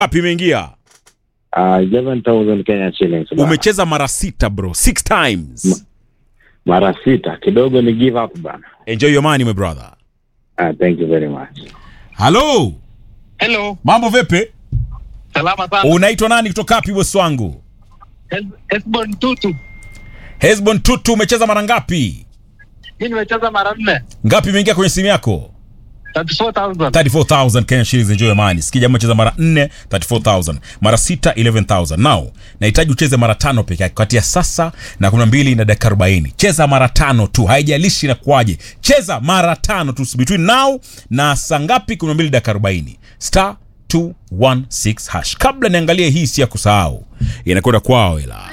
Ngapi imeingia? Uh, 11,000 Kenya shillings. bana. Umecheza mara sita bro, six times. Mara sita. Kidogo ni give up bana. Enjoy your money my brother. Uh, thank you very much. Halo, Hello, mambo vipi? salama sana. Unaitwa nani kutoka wapi bosi wangu? Es- Esbon Tutu. Hesbon Tutu, umecheza mara ngapi? Mimi nimecheza mara nne. Ngapi imeingia kwenye simu yako? 34,000. 34000 Kenya shillings, enjoy your money. Sikia jamaa cheza mara 4 34000, mara 6 11000. Now, nahitaji ucheze mara tano peke yake kati ya sasa na kuna mbili na dakika 40. Cheza mara tano tu, haijalishi na kwaje. Cheza mara tano tu between now na saa ngapi? Kuna mbili dakika 40. Star 216 hash. Kabla niangalie hii si ya kusahau. Inakwenda kwao ila.